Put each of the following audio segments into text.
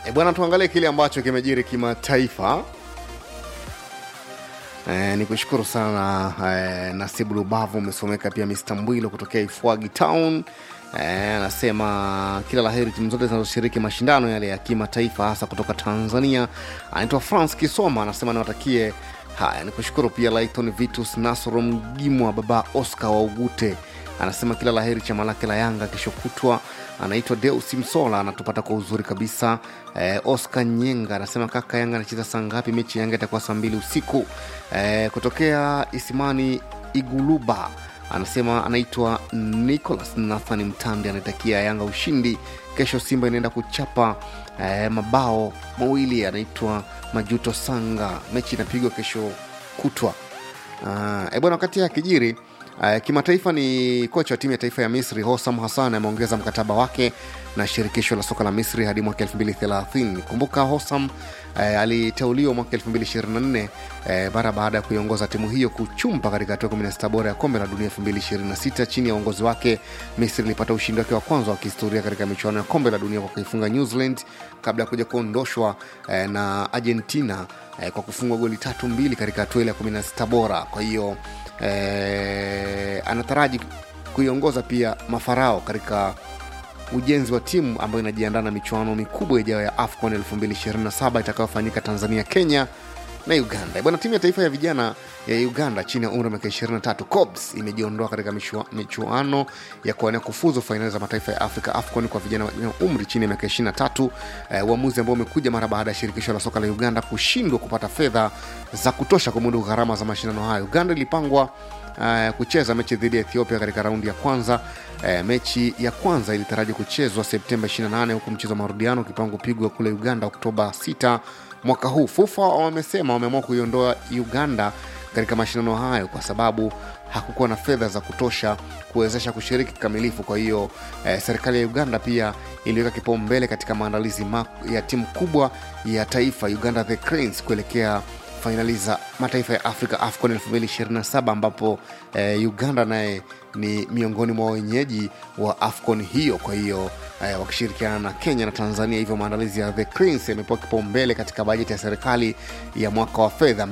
E bwana, tuangalie kile ambacho kimejiri kimataifa. E, ni kushukuru sana e, Nasibu Lubavu umesomeka pia Mr Mbwilo kutokea Ifwagi Town Eh, anasema kila laheri timu zote zinazoshiriki mashindano yale ya kimataifa hasa kutoka Tanzania. Anaitwa France Kisoma, anasema niwatakie haya. Ni kushukuru pia Lighton Vitus Nasoro Mgimwa, baba Oscar wa Ugute anasema kila laheri chama lake la Yanga kesho kutwa. Anaitwa Deus Msola, anatupata kwa uzuri kabisa. Eh, Oscar Nyenga anasema kaka, Yanga anacheza saa ngapi? Mechi ya Yanga itakuwa saa mbili usiku. Eh, kutokea Isimani Iguluba anasema anaitwa Nicholas Nathan Mtandi, anatakia Yanga ushindi kesho. Simba inaenda kuchapa eh, mabao mawili. Anaitwa Majuto Sanga, mechi inapigwa kesho kutwa. Ah, e bwana, wakati ya kijiri Uh, kimataifa ni kocha wa timu ya taifa ya Misri Hossam Hassan ameongeza mkataba wake na shirikisho la soka la Misri hadi mwaka 2030. Kumbuka Hossam uh, aliteuliwa mwaka 2024 uh, mara baada ya kuiongoza timu hiyo kuchumba katika hatua 16 bora ya kombe la dunia 2026. Chini ya uongozi wake, Misri ilipata ushindi wake wa kwanza wa kihistoria katika michuano ya kombe la dunia kwa kuifunga New Zealand kabla ya kuja kuondoshwa uh, na Argentina uh, kwa kufungwa goli tatu mbili katika hatua ile ya 16 bora. Kwa hiyo eh, anataraji kuiongoza pia mafarao katika ujenzi wa timu ambayo inajiandaa na michuano mikubwa ijayo ya AFCON 2027 itakayofanyika Tanzania, Kenya na Uganda. Bwana, timu ya taifa ya vijana ya Uganda chini ya umri wa miaka 23 COBS imejiondoa katika michua- michuano ya kuwania kufuzu fainali za mataifa ya Afrika AFCON kwa vijana wenye umri chini ya miaka 23, eh, uamuzi ambao umekuja mara baada ya shirikisho la soka la Uganda kushindwa kupata fedha za kutosha kumudu gharama za mashindano hayo. Uganda ilipangwa uh, kucheza mechi dhidi ya Ethiopia katika raundi ya kwanza. Uh, mechi ya kwanza ilitaraji kuchezwa Septemba 28 huku mchezo wa marudiano ukipangwa kupigwa kule Uganda Oktoba 6 mwaka huu. FUFA wamesema wameamua kuiondoa Uganda katika mashindano hayo kwa sababu hakukuwa na fedha za kutosha kuwezesha kushiriki kikamilifu. Kwa hiyo eh, serikali ya Uganda pia iliweka kipaumbele katika maandalizi ma- ya timu kubwa ya taifa Uganda the Cranes kuelekea fainali za mataifa ya Afrika AFCON 2027 ambapo eh, Uganda naye ni miongoni mwa wenyeji wa AFCON hiyo. Kwa hiyo eh, wakishirikiana na Kenya na Tanzania, hivyo maandalizi ya the Cranes yamepewa kipaumbele katika bajeti ya serikali ya mwaka wa fedha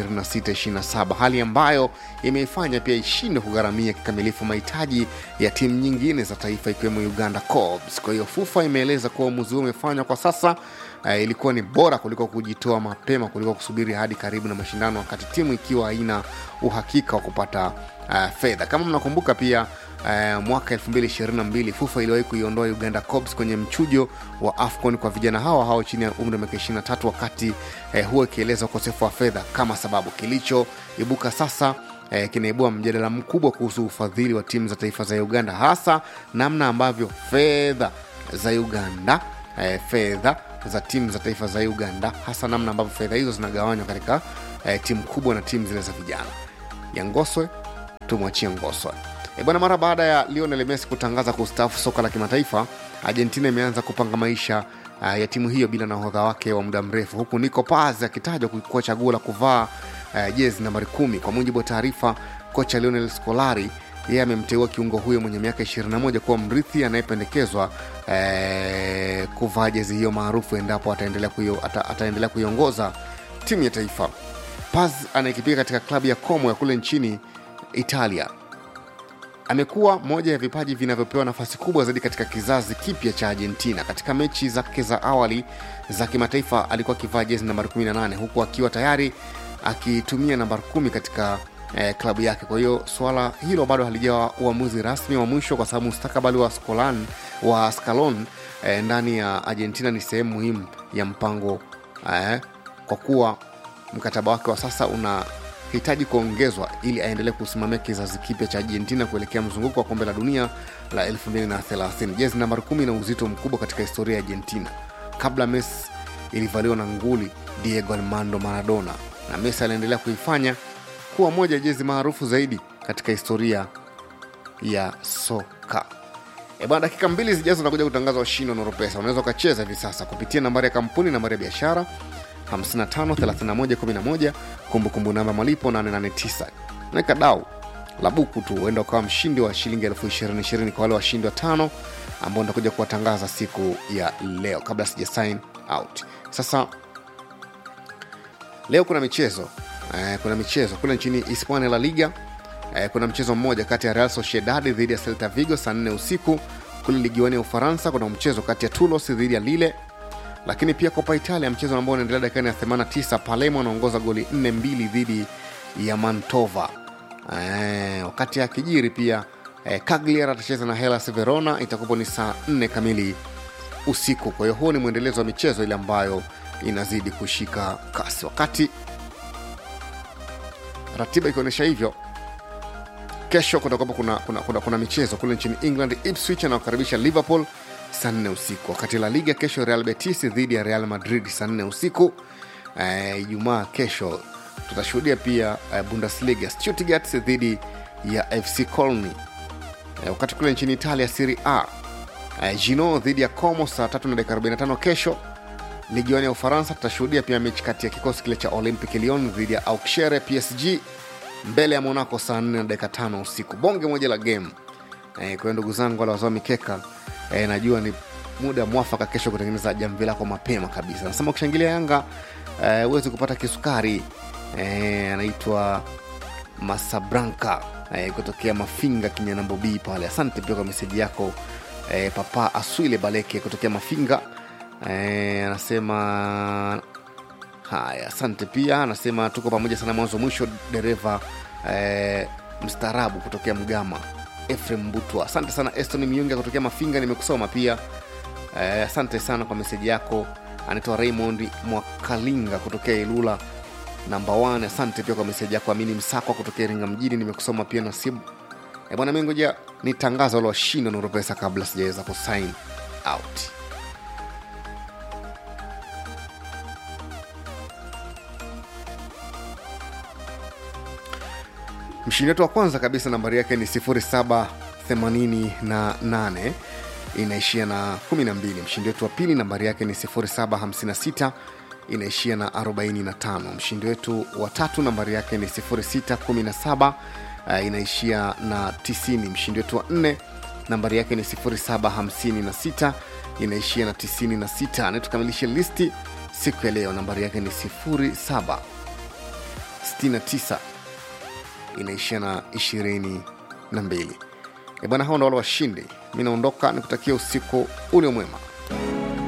2026/27, hali ambayo imeifanya pia ishindwe kugharamia kikamilifu mahitaji ya timu nyingine za taifa ikiwemo Uganda Cobs. Kwa hiyo FUFA imeeleza kuwa uamuzi huo umefanywa kwa sasa uh, ilikuwa ni bora kuliko kujitoa mapema kuliko kusubiri hadi karibu na mashindano wakati timu ikiwa haina uhakika wa kupata uh, fedha. Kama mnakumbuka pia Uh, mwaka 2022 FUFA iliwahi kuiondoa Uganda Cobs kwenye mchujo wa AFCON kwa vijana hawa hao chini ya umri wa miaka 23 wakati uh, huo ikieleza ukosefu wa fedha kama sababu. Kilichoibuka sasa eh, kinaibua mjadala mkubwa kuhusu ufadhili wa timu za taifa za Uganda, hasa namna ambavyo fedha za Uganda eh, fedha za timu za taifa za Uganda, hasa namna ambavyo fedha hizo zinagawanywa katika eh, timu kubwa na timu zile za vijana. Ya Ngoswe tumwachie Ngoswe. E bwana, mara baada ya Lionel Messi kutangaza kustaafu soka la kimataifa, Argentina imeanza kupanga maisha uh, ya timu hiyo bila nahodha wake wa muda mrefu, huku Nico Paz akitajwa kuwa chaguo la kuvaa uh, jezi nambari kumi. Kwa mujibu wa taarifa, kocha Lionel Scolari yeye amemteua kiungo huyo mwenye miaka 21 kuwa mrithi anayependekezwa eh, kuvaa jezi hiyo maarufu endapo ataendelea kuio, ata, ataendelea kuiongoza timu ya taifa. Paz anayekipiga katika klabu ya Como ya kule nchini Italia amekuwa moja ya vipaji vinavyopewa nafasi kubwa zaidi katika kizazi kipya cha Argentina. Katika mechi zake za awali za kimataifa alikuwa akivaa jezi nambari 18 huku akiwa tayari akitumia nambari kumi katika eh, klabu yake. Kwa hiyo suala hilo bado halijawa uamuzi rasmi wa mwisho, kwa sababu mustakabali wa Scolan, wa Scalon eh, ndani ya Argentina ni sehemu muhimu ya mpango eh, kwa kuwa mkataba wake wa sasa una hitaji kuongezwa ili aendelee kusimamia kizazi kipya cha Argentina kuelekea mzunguko wa kombe la dunia la 2030. Jezi nambari kumi ina uzito mkubwa katika historia ya Argentina. Kabla Messi ilivaliwa na nguli Diego Armando Maradona, na Messi aliendelea kuifanya kuwa moja ya jezi maarufu zaidi katika historia ya soka. E bwana, dakika mbili zijazo nakuja kutangaza washindi wa Noropesa. Unaweza ukacheza hivi sasa kupitia nambari ya kampuni, nambari ya biashara 553111 kumbukumbu namba malipo 889 naweka dau la buku tu huenda ukawa mshindi wa shilingi elfu ishirini ishirini kwa wale washindi wa tano ambao nitakuja kuwatangaza siku ya leo kabla sija sign out sasa leo kuna michezo eh, kuna michezo kule nchini hispania la liga eh, kuna mchezo mmoja kati ya real sociedad dhidi ya celta vigo saa 4 usiku kule ligiwani ya ufaransa kuna mchezo kati ya tulos dhidi ya lile lakini pia kopa italia mchezo ambao unaendelea dakikani ya 89 palemo anaongoza goli 4 mbili dhidi ya mantova eh, wakati ya kijiri pia eh, cagliar atacheza na helas verona itakupo ni saa 4 kamili usiku kwa hiyo huo ni mwendelezo wa michezo ile ambayo inazidi kushika kasi wakati ratiba ikionyesha hivyo kesho kutakuwapo kuna, kuna, kuna, kuna michezo kule nchini england ipswich anawakaribisha liverpool saa nne usiku wakati la liga kesho real betis dhidi ya real madrid saa nne usiku ijumaa uh, kesho tutashuhudia pia uh, bundesliga stuttgart dhidi ya fc colny uh, wakati kule nchini italia siri a uh, gino dhidi ya como saa tatu na dakika 45 kesho ligiwani ya ufaransa tutashuhudia pia mechi kati ya kikosi kile cha olympic lyon dhidi ya auxerre psg mbele ya monaco saa 4 na dakika tano usiku bonge moja la game e, kwa hiyo ndugu zangu wale wazoa mikeka e, najua ni muda mwafaka kesho kutengeneza jamvi lako mapema kabisa nasema ukishangilia yanga huwezi e, kupata kisukari e, anaitwa masabranka e, kutokea mafinga kinyanambo b pale asante pia kwa meseji yako e, papa aswile baleke kutokea mafinga e, anasema haya asante pia anasema tuko pamoja sana mwanzo mwisho dereva e, mstaarabu kutokea mgama efrem mbutwa asante sana eston miunga kutokea mafinga nimekusoma pia e, asante sana kwa meseji yako anaitwa raymond mwakalinga kutokea ilula namba 1 asante pia kwa meseji yako amini msakwa kutokea iringa mjini nimekusoma pia nasibu e, bwana mingoja ni tangazo la washindi wanaoropesa kabla sijaweza kusign out mshindi wetu wa kwanza kabisa nambari yake ni 788 inaishia na 12 mshindi wetu wa pili nambari yake ni 756 inaishia na 45 mshindi wetu wa tatu nambari yake ni 617 uh, inaishia na 90 mshindi wetu wa nne nambari yake ni 756 inaishia na 96 anayetukamilisha listi siku ya leo nambari yake ni 769 inaishia na 22 bwana hao ndo wale washindi mi naondoka nikutakia usiku ule mwema